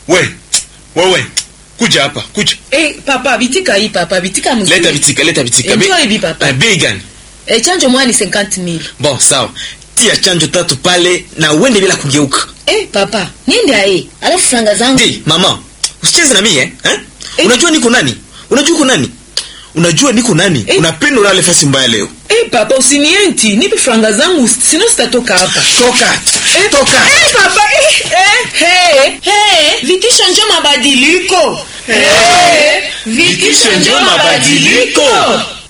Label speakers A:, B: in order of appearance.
A: we wewe kuja hapa kuja
B: Eh, papa bitika hii papa bitika mzuri.
A: leta vitika leta vitika
B: Enjoy
A: Bei-
B: hivi, papa.
A: Eh, bei gani
B: Eh, chanjo moja ni 50000.
A: bon sawa tia chanjo tatu pale na uende bila kugeuka
B: Eh, papa, niende ae. Alafu franga zangu.
A: Ndi, mama usicheze na mimi eh? eh?
B: Eh.
A: unajua niko nani unajua uko nani unajua niko nani
B: Eh.
A: unapenda ulale fasi mbaya leo
B: Eh, papa usinienti, nipe franga zangu sino sitatoka hapa.
A: toka
B: Eh,
A: toka
B: Eh, papa, eh, eh, hey, hey, vitisho njo mabadiliko. Eh, vitisho njo mabadiliko.